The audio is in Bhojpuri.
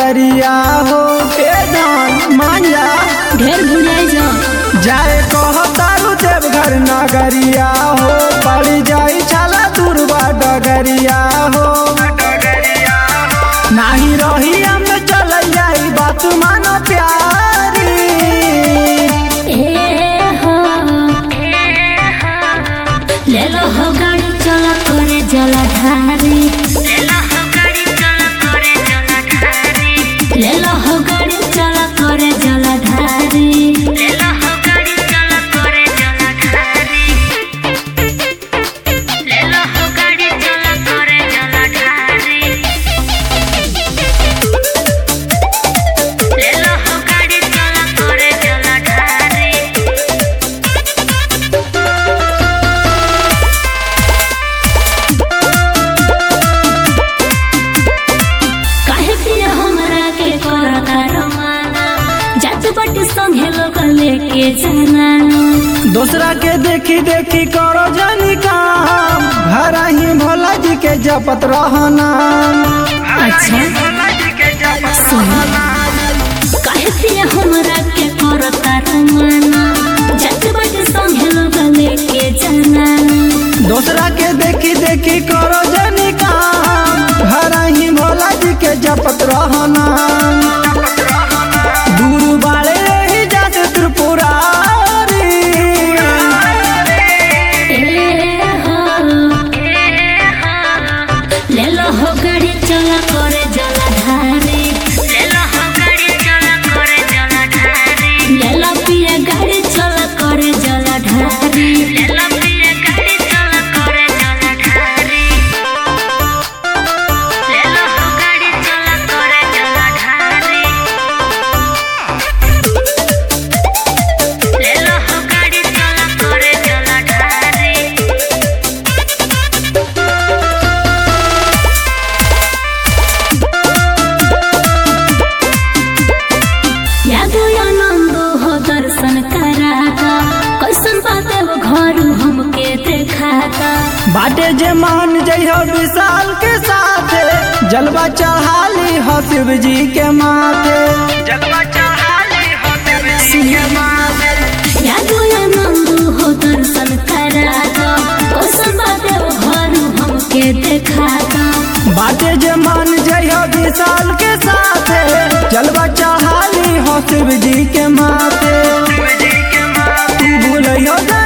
डगरिया हो ए धान मांझा ढेर भुलियाई जा जाए कह तारू देवघर नगरिया हो पड़ जाई छाला दुर्बा डगरिया हो नाही रही हम चल जाई बात मानो प्यारी ए हो ले लो हो गाड़ी चला करे जलाधारी ले लो हो गाड़ी चला करे जलाधारी ले लो हो गाड़ी चला करे जलाधारी ले लो हो गाड़ी चला करे जलाधारी ले लो हो गाड़ी चला करे जलाधारी ले लो हो गाड़ी चला करे जलाधारी काहे पिया हमरा के करता रमाना जात बट संगे लोग लेके जाना दूसरा के देखी देखी करो जानी काम घर ही भोला जी के जपत रहना अच्छा सुन काहे पिया हमरा के करता रमाना जात बट संगे लोग लेके जाना दूसरा के देखी देखी करो जानी काम घर ही भोला जी के जपत रहना दूर बाले ही जाते त्रिपुरारी ए हो ले लो हो गाड़ी चला करे जलाधारी ले लो हो गाड़ी चला करे जलाधारी ले लो पिया गाड़ी चला करे जलाधारी ले लो पिया गाड़ी चला करे जलाधारी ले लो हो गाड़ी चला करे जलाधारी ले लो हो गाड़ी चला करे जलाधारी यादो आनंद हो दर्शन कराता कैसन बाते वो घर हमके देखाता बाटे जे मान जइहो विशाल के साथ जलवा चढ़ाली हो शिव जी के माथे जलवा चढ़ाली हो शिव जी के माथे यादो आनंद हो दर्शन कराता कैसन बाते वो घर हमके देखाता बाटे जे मान जइहो विशाल के साथ जलवा चढ़ाली हो शिव जी के माथे तू भूलियो